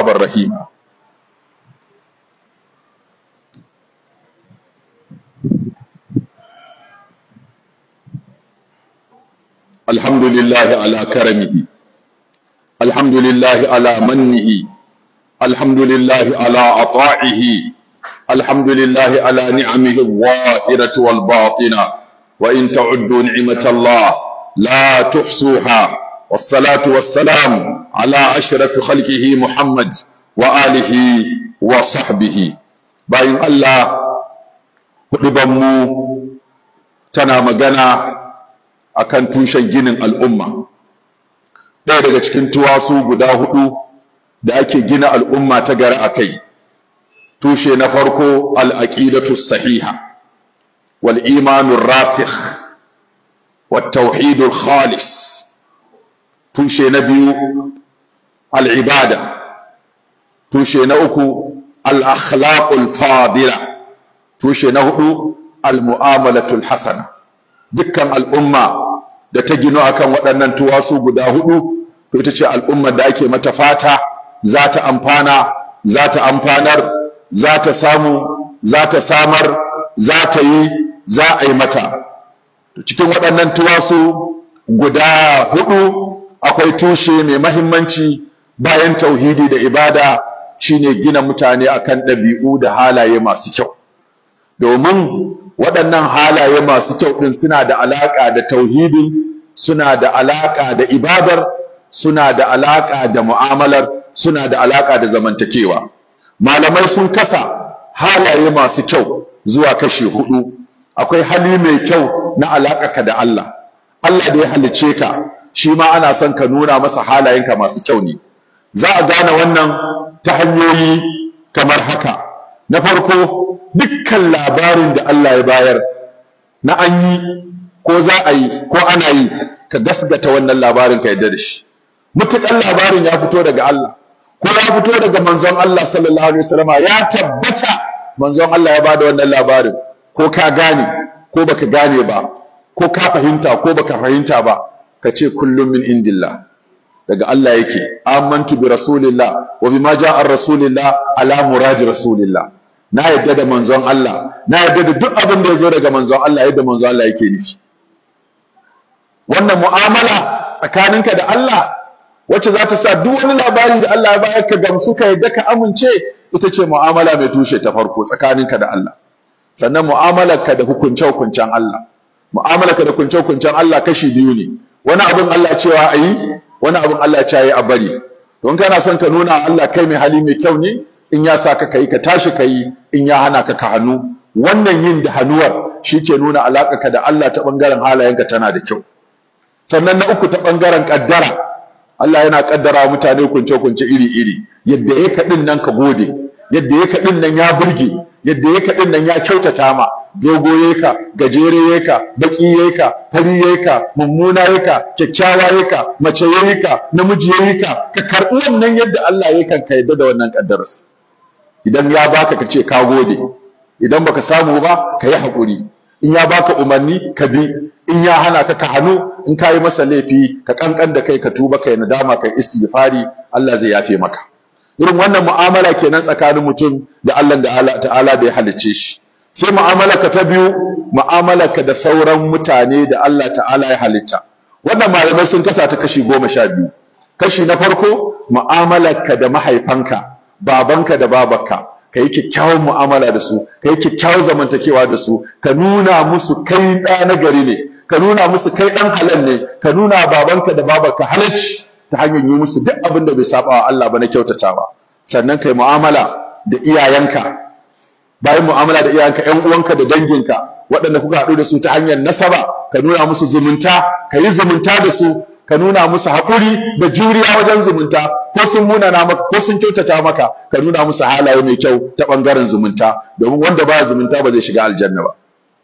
توابا رحيما الحمد لله على كرمه الحمد لله على منه الحمد لله على عطائه الحمد لله على نعمه الظاهرة والباطنة وإن تعدوا نعمة الله لا تحصوها والصلاة والسلام على أشرف خلقه محمد وآله وصحبه باين الله hudubanmu tana magana akan tushen ginin al'umma ɗaya daga cikin tuwasu guda hudu da ake gina al'umma ta gari a kai tushe na farko al'aƙidatu sahiha wal imanun rasikh wat tauhidul khalis tushe na biyu al'ibada tushe na uku al'akhlaqul fadila tushe na hudu al-mu'amalatul hasana dukkan al'umma da ta gino akan waɗannan tuwasu guda hudu to ita ce al'ummar da ake mata fata za ta amfana za ta amfanar za ta samu za ta samar za ta yi za a yi mata cikin waɗannan tuwasu guda hudu akwai tushe mai mahimmanci bayan tauhidi da ibada shine gina mutane akan ɗabi'u da halaye masu kyau domin waɗannan halaye masu kyau ɗin suna da alaƙa da tauhidin suna da alaƙa da ibadar suna da alaƙa da mu'amalar suna da alaƙa da zamantakewa malamai sun kasa halaye masu kyau zuwa kashi hudu akwai hali mai kyau na alaƙaka da Allah Allah da ya halice ka shi ma ana son ka nuna masa halayenka masu kyau ne za a gane wannan ta hanyoyi kamar haka na farko dukkan labarin da Allah ya bayar na an yi ko za a yi ko ana yi ka gasgata wannan labarin ka yadda da shi mutukan labarin ya fito daga Allah ko ya fito daga manzon Allah sallallahu alaihi wasallama ya tabbata manzon Allah ya bada wannan labarin ko ka gane ko baka gane ba ko ka fahimta ko baka fahimta ba ka ce kullum min indillah daga Allah yake amantu bi rasulillah wa bima ja'a rasulillah ala muradi rasulillah na yadda da manzon Allah na yadda da duk abin da ya zo daga manzon Allah yadda manzon Allah yake nufi wannan mu'amala tsakaninka da Allah wacce za ta sa duk wani labari da Allah ya bayar ka gamsu ka yadda ka amince ita ce mu'amala mai tushe ta farko tsakaninka da Allah sannan mu'amalarka da hukunce-hukuncen Allah mu'amalarka da hukunce-hukuncen Allah kashi biyu ne wani abin Allah cewa a yi wani abin Allah cewa yi a bari don kana son ka nuna Allah kai mai hali mai kyau ne in ya sa ka kai ka tashi ka yi in ya hana ka ka hannu wannan yin da hannuwar shi ke nuna alaƙarka da Allah ta ɓangaren halayenka tana da kyau sannan na uku ta ɓangaren ƙaddara Allah yana ƙaddara wa mutane kunce-kunce iri-iri yadda ya kaɗin nan ka gode yadda ya kaɗin nan ya burge yadda ya kaɗin nan ya kyautata ma dogo ya ka gajere ya ka baƙi ya ka fari ya ka mummuna ya ka kyakkyawa ya ka mace ya ka namiji ya ka ka karɓi wannan yadda Allah ya kan ka yadda da wannan ƙaddararsa idan ya baka ka ce ka gode idan baka samu ba ka yi haƙuri in ya baka umarni ka bi in ya hana ka ka hannu in ka yi masa laifi ka kankan da kai ka tuba kai nadama kai istighfari Allah zai yafe maka irin wannan mu'amala kenan tsakanin mutum da Allah da Allah ta'ala da ya halicce shi sai mu'amalarka ta biyu mu'amalarka da sauran mutane da Allah ta'ala ya halitta wannan malamai sun kasa ta kashi goma sha biyu kashi na farko mu'amalarka da mahaifanka babanka da babarka ka yi kyakkyawan mu'amala da su ka yi kyakkyawan zamantakewa da su ka nuna musu kai ɗa na gari ne ka nuna musu kai ɗan halal ne ka nuna babanka da babarka halacci ta hanyar yi musu duk abin da bai saba wa Allah ba na kyautatawa sannan kai mu'amala da iyayenka bayan mu'amala da iyayenka ƴan uwanka da danginka waɗanda kuka haɗu da su ta hanyar nasaba ka nuna musu zumunta ka yi zumunta da su ka nuna musu haƙuri da juriya wajen zumunta ko sun munana maka ko sun kyautata maka ka nuna musu halaye mai kyau ta ɓangaren zumunta domin wanda ba zumunta ba zai shiga aljanna ba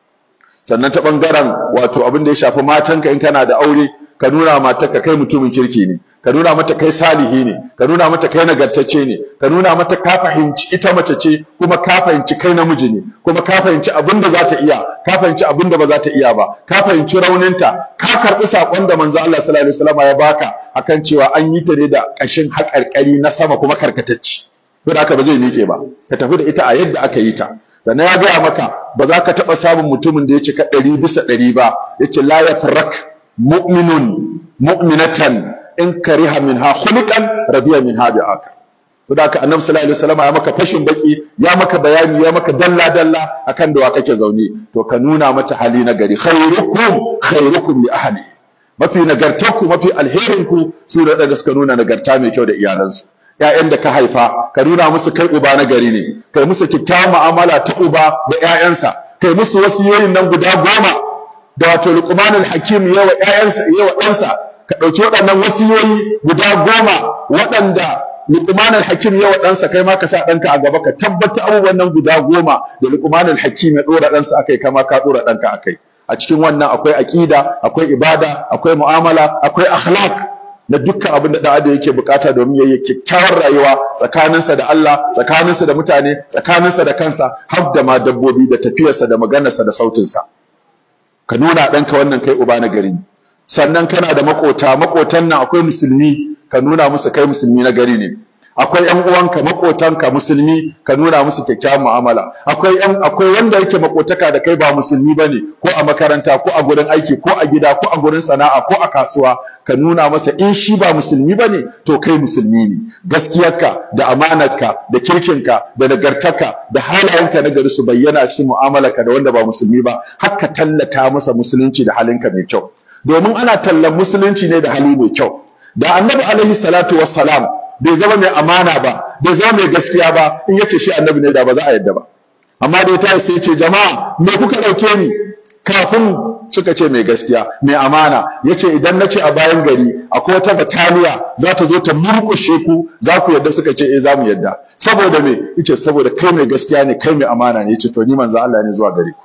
sannan ta ɓangaren wato abin da ya shafi matanka in kana da aure ka nuna matarka kai mutumin kirki ne ka nuna mata kai salihi ne ka nuna mata kai nagartacce ne ka nuna mata ka fahimci ita mace ce kuma ka fahimci kai namiji ne kuma ka fahimci abin da za ta iya ka fahimci abin da ba za ta iya ba ka fahimci rauninta ka karɓi saƙon da manzo Allah sallallahu alaihi wasallam ya baka akan cewa an yi ta ne da ƙashin haƙarƙari na sama kuma karkatacci to da haka ba zai miƙe ba ka tafi da ita a yadda aka yi ta sannan ya gaya maka ba za ka taɓa samun mutumin da ya cika ɗari bisa ɗari ba ya ce la yafrak mu'minun mu'minatan in kariha minha khuliqan radiya minha bi akar to da haka annabi sallallahu alaihi wasallam ya maka fashin baki ya maka bayani ya maka dalla dalla akan da wa kake zaune to ka nuna mata hali na gari khairukum khairukum li ahli mafi nagartarku mafi alherinku su da da suka nuna nagarta mai kyau da iyalansu ƴaƴan da ka haifa ka nuna musu kai uba na gari ne kai musu kyakkyawan mu'amala ta uba da ƴaƴansa kai musu wasiyoyin nan guda goma da wato luqmanul hakim yawa ƴaƴansa yawa ɗansa ka ɗauki waɗannan wasiyoyi guda goma waɗanda Luqman al-Hakim ya ɗansa kai ma ka sa ɗanka a gaba ka tabbata abubuwan nan guda goma da Luqman al-Hakim ya ɗora ɗansa akai kama ka ɗora ɗanka akai a cikin wannan akwai aqida akwai ibada akwai mu'amala akwai akhlaq na dukkan abin da ɗan adam yake bukata domin yayi kyakkyawar rayuwa tsakaninsa da Allah tsakaninsa da mutane tsakaninsa da kansa har da ma dabbobi da tafiyarsa da maganarsa da sautinsa ka nuna ɗanka wannan kai uba na gari sannan kana da makota makotan nan akwai musulmi ka nuna musu kai musulmi na gari ne akwai ƴan uwanka makotanka musulmi ka nuna musu kyakkyawan mu'amala akwai ƴan akwai wanda yake makotaka da kai ba musulmi bane ko a makaranta ko a gurin aiki ko a gida ko a gurin sana'a ko a kasuwa ka nuna masa in shi ba musulmi bane to kai musulmi ne gaskiyarka da amanarka da kirkinka da nagartarka da halayenka na gari su bayyana a cikin mu'amalarka da wanda ba musulmi ba haka tallata masa musulunci da halinka mai kyau domin ana tallan musulunci ne da hali mai kyau da annabi alaihi salatu wassalam bai zama mai amana ba bai zama mai gaskiya ba in yace shi annabi ne da ba za a yadda ba amma da ya sai ce jama'a me kuka dauke ni kafin suka ce mai gaskiya mai amana yace idan na ce a bayan gari akwai wata bataliya za ta zo ta murƙushe ku za ku yadda suka ce eh za mu yadda saboda me yace saboda kai mai gaskiya ne kai mai amana ne yace to ni manzo Allah ne zuwa gare ku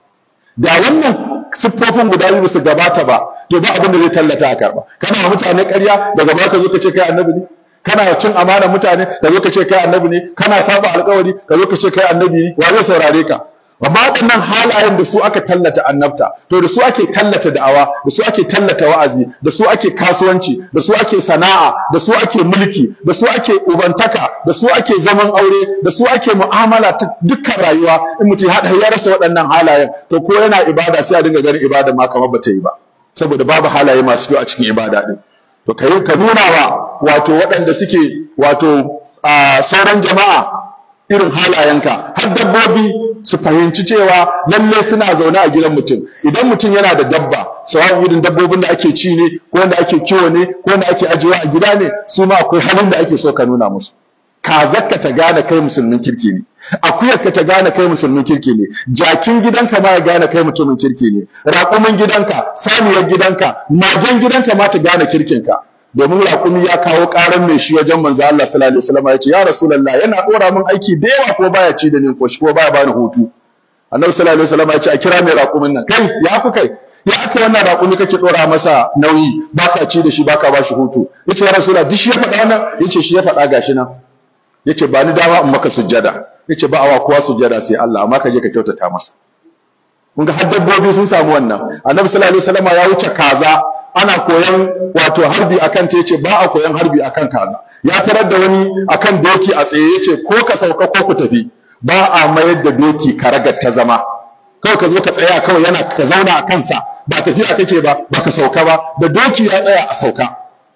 da wannan siffofin guda biyu su gabata ba to ba abin da zai tallata a karba kana mutane ƙarya daga baka zo ka ce kai annabi ne kana cin amana mutane ka zo ka ce kai annabi ne kana saba alƙawari ka zo ka ce kai annabi ne wa zai saurare ka amma waɗannan halayen da su aka tallata annabta to da su ake tallata da'awa da su ake tallata wa'azi da su ake kasuwanci da su ake sana'a da su ake mulki da su ake ubantaka da su ake zaman aure da su ake mu'amala ta dukkan rayuwa in mutum ya haɗa ya rasa waɗannan halayen to ko yana ibada sai a dinga ganin ibada ma kamar bata yi ba saboda babu halaye masu kyau a cikin ibada din to kai ka nuna wa wato waɗanda suke wato sauran jama'a irin halayenka har dabbobi su fahimci cewa lalle suna zaune a gidan mutum idan mutum yana da dabba sawan irin dabbobin da ake ci ne ko wanda ake kiwo ne ko wanda ake ajiyewa a gida ne su ma akwai halin da ake so ka nuna musu kazakka ta gane kai musulmin kirki ne akuyarka ta gane kai musulmin kirki ne jakin gidanka ma ya gane kai mutumin kirki ne raƙumin gidanka saniyar gidanka magen gidanka ma ta gane kirkinka domin raƙumi ya kawo ƙaran mai shi wajen manzo Allah sallallahu alaihi wasallam ya ce ya rasulullah yana ɗora min aiki da yawa ko baya ci da ni ko shi ko baya bani hutu annabi sallallahu alaihi wasallam ya ce a kira mai raƙumin nan kai ya ku kai ya aka wannan raƙumi kake ɗora masa nauyi baka ci da shi baka ba shi hutu yace ya rasulullah duk shi ya faɗa wannan yace shi ya faɗa gashi nan yace ba ni dama in maka sujjada yace ba awa kowa sujjada sai Allah amma ka je ka kyautata masa kun ga har dabbobi sun samu wannan annabi sallallahu alaihi wasallam ya wuce kaza ana koyan wato harbi akan ta yace ba a koyan harbi akan kaza ya tarar da wani akan doki a tsaye yace ko ka sauka ko ku tafi ba a mayar da doki karagar ta zama kawai ka zo ka tsaya kawai yana ka zauna a kansa ba tafiya kake ba ba ka sauka ba da doki ya tsaya a sauka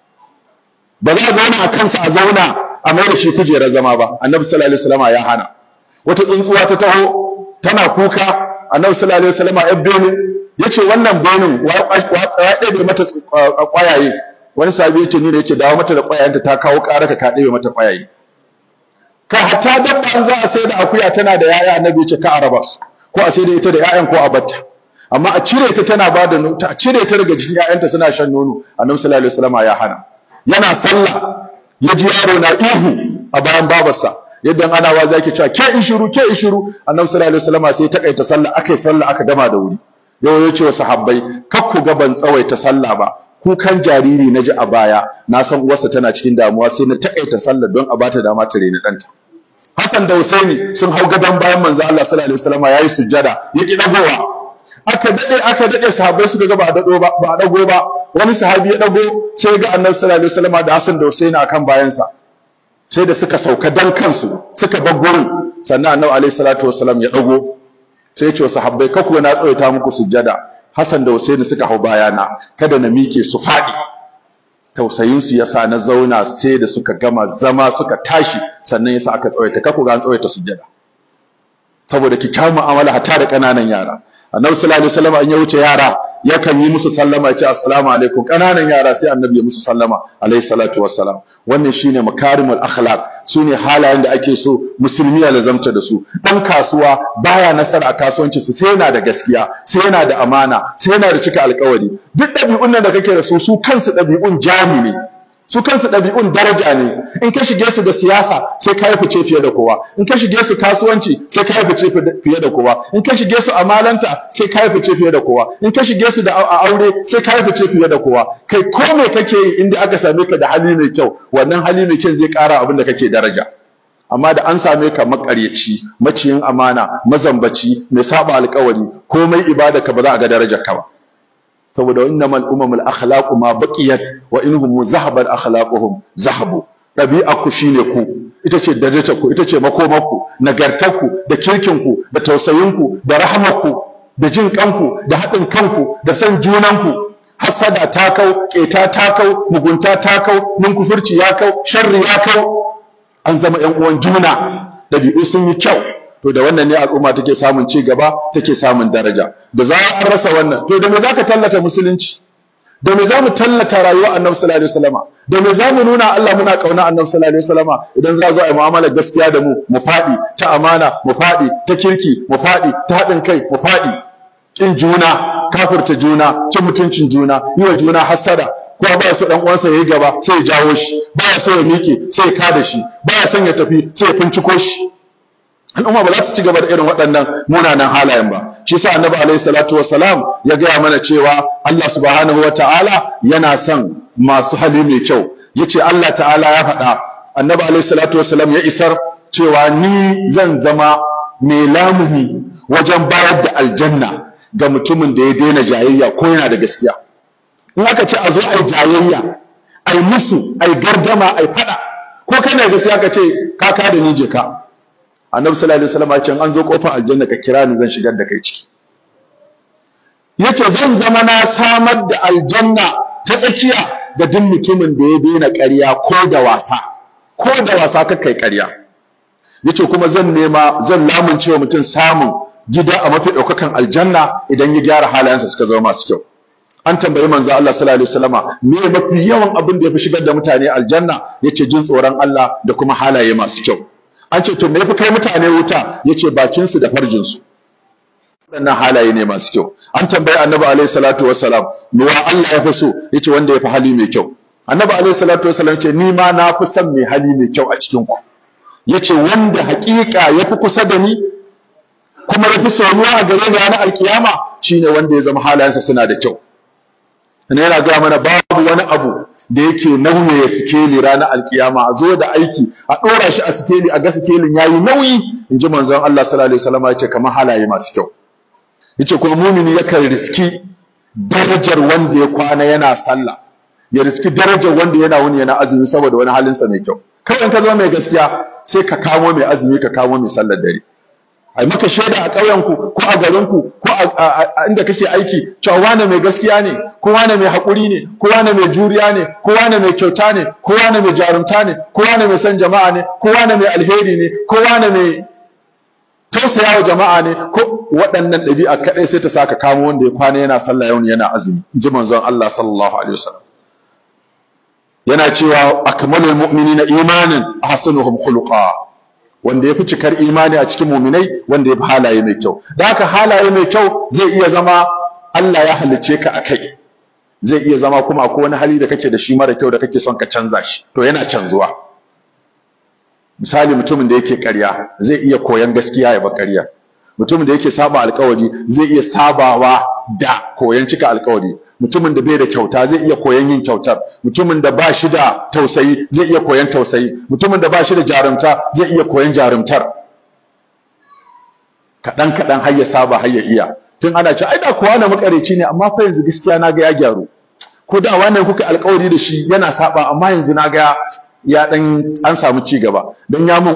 ba za a zauna a kansa a zauna a mai da shi kujerar zama ba annabi sallallahu alaihi wasallam ya hana wata tsuntsuwa ta taho tana kuka annabi sallallahu alaihi wasallam ya bene yace wannan benin ya ɗebe mata ƙwayaye wani sabi yace ni da yace dawo mata da ƙwayayenta ta kawo ƙara ka ɗebe mata ƙwayaye ka hatta dabba an za a sai da akuya tana da yaya annabi yace ka araba su ko a sai da ita da yayan ko a batta amma a cire ta tana ba da a cire ta daga jikin yayanta suna shan nono annabi sallallahu alaihi wasallam ya hana yana sallah ya ji yaro na ihu a bayan babarsa yadda ana wa zaki cewa ke in shiru ke in shiru annabi sallallahu alaihi wasallam sai ya takaita sallah akai sallah aka gama da wuri yau ya ce wa sahabbai kar ku ga ban tsawaita sallah ba kukan jariri na ji a baya na san uwarsa tana cikin damuwa sai na taƙaita sallar don a bata dama ta reni ɗanta Hassan da Husaini sun hau gadon bayan manzo Allah sallallahu alaihi wasallam yayi sujjada ya ki dagowa aka dade aka dade sahabbai suka ga ba dado ba ba dago ba wani sahabi ya dago sai ga Annabi sallallahu alaihi wasallam da Hassan da Husaini akan bayansa sai da suka sauka dan kansu suka bar gurin sannan Annabi alaihi salatu wasallam ya dago sai ya ce wa sahabbai kaku na tsawaita muku sujjada Hassan da Husaini suka hau bayana kada na mike su faɗi tausayinsu ya sa na zauna sai da suka gama zama suka tashi sannan ya sa aka tsawaita kaku ga an tsawaita sujjada saboda kyakkyawar mu'amala hatta da ƙananan yara annabi sallallahu alaihi wasallam an ya wuce yara yakan yi musu sallama ya ce assalamu alaikum ƙananan yara sai annabi ya musu sallama alaihi salatu wassalam wannan shine makarimul akhlaq sune halayen da ake so musulmi ya lazamta da su dan kasuwa baya nasara a kasuwanci su sai yana da gaskiya sai yana da amana sai yana da cika alƙawari duk ɗabi'un nan da kake da su su kansu ɗabi'un jami ne su kansu ɗabi'un daraja ne in ka shige su da siyasa sai ka yi fice fiye da kowa in ka shige su kasuwanci sai ka yi fice fiye da kowa in ka shige su amalanta sai ka yi fice fiye da kowa in ka shige su da aure sai ka yi fice fiye da kowa kai ko me kake yi inda aka same ka da hali mai kyau wannan hali mai kyau zai ƙara abin da kake daraja amma da an same ka makaryaci maciyin amana mazambaci mai saba alƙawari komai ibada ka ba za a ga darajar ka ba saboda innamal umamul akhlaqu ma baqiyat wa inhum zahabat akhlaquhum zahabu dabi'a ku shine ku ita ce darajar ku ita ce makomarku nagartarku da kirkinku da tausayinku da rahamarku da jin kanku da haɗin kanku da san junanku hasada ta kau keta ta kau mugunta ta kau ninkufurci ya kau sharri ya kau an zama ƴan uwan juna dabi'u sun yi kyau to da wannan ne al'umma take samun ci gaba take samun daraja da za an rasa wannan to da me zaka tallata musulunci da me zamu tallata rayuwar annabi sallallahu alaihi wasallama da me zamu nuna Allah muna kauna annabi sallallahu alaihi wasallama idan za zo a yi mu'amalar gaskiya da mu mu fadi ta amana mu fadi ta kirki mu fadi ta haɗin kai mu fadi kin juna kafirta juna cin mutuncin juna yi wa juna hassada ko ba so dan uwansa yayi gaba sai ya jawo shi ba so ya miƙe sai ya kada shi ba ya son ya tafi sai ya finciko shi al'umma ba za ta ci gaba da irin waɗannan munanan halayen ba shi yasa annabi alaihi salatu wassalam ya gaya mana cewa Allah subhanahu wataala yana son masu hali mai kyau yace Allah ta'ala ya faɗa annabi alaihi salatu wassalam ya isar cewa ni zan zama mai lamuni wajen bayar da aljanna ga mutumin da ya daina jayayya ko yana da gaskiya in aka ce a zo ai jayayya ai musu ai gardama ai faɗa ko kana gaskiya ka ce ka ka da ni je ka annabi sallallahu alaihi wasallam ya ce an zo kofar aljanna ka kira ni zan shigar da kai ciki yace zan zama na samar da aljanna ta tsakiya ga duk mutumin da ya daina ƙarya ko da wasa ko da wasa ka kai ƙarya yace kuma zan nema zan lamunce wa mutum samun gida a mafi ɗaukakan aljanna idan ya gyara halayensa suka zama masu kyau an tambayi manzo Allah sallallahu alaihi wasallama me mafi yawan abin da ya fi shigar da mutane aljanna yace jin tsoron Allah da kuma halaye masu kyau an ce to me yafi kai mutane wuta yace bakin su da farjin su waɗannan halaye ne masu kyau an tambayi annabi alaihi salatu wassalam me wa Allah ya fi so yace wanda ya fi hali mai kyau annabi alaihi salatu wassalam ce ni ma na fi son mai hali mai kyau a cikin ku yace wanda haƙiƙa ya fi kusa da ni kuma ya fi soyuwa a gare ni ranar alkiyama shine wanda ya zama halayensa suna da kyau ne yana gaya mana babu wani abu da yake nauye sikeli ranar alkiyama a zo da aiki a ɗora shi a sikeli a ga sikelin yayi nauyi in ji manzon Allah sallallahu alaihi wasallam ya ce kamar halaye masu kyau yace kuma mumini yakan riski darajar wanda ya kwana yana sallah ya riski darajar wanda yana wuni yana azumi saboda wani halinsa mai kyau kawai ka zama mai gaskiya sai ka kamo mai azumi ka kamo mai sallar dare ai maka shaida a ƙauyenku ko a garinku ko a inda kake aiki cewa wane mai gaskiya ne ko wane mai haƙuri ne ko wane mai juriya ne ko wane mai kyauta ne ko wane mai jarumta ne ko wane mai son jama'a ne ko wane mai alheri ne ko wane mai tausaya wa jama'a ne ko waɗannan ɗabi'a kaɗai sai ta saka kamo wanda ya kwana yana sallah yau yana azumi in ji manzon Allah sallallahu alaihi wasallam yana cewa akmalul mu'minina imanin ahsanuhum khuluqa wanda ya fi cikar imani a cikin muminai wanda ya fi halaye mai kyau da haka halaye mai kyau zai iya zama Allah ya halicce ka a kai zai iya zama kuma akwai wani hali da kake da shi mara kyau da kake son ka canza shi to yana canzuwa misali mutumin da yake ƙarya zai iya koyan gaskiya ya ba ƙarya mutumin da yake saba alƙawari zai iya sabawa da koyan cika alƙawari mutumin da bai da kyauta zai iya koyon yin kyautar mutumin da ba shi da tausayi zai iya koyon tausayi mutumin da ba shi da jarumta zai iya koyon jarumtar kaɗan kaɗan har ya saba har ya iya tun ana ce ai da kuwa na makareci ne amma fa yanzu gaskiya na ga ya gyaru ko da wannan kuka alƙawari da shi yana saba amma yanzu na ga ya dan an samu ci gaba dan ya mun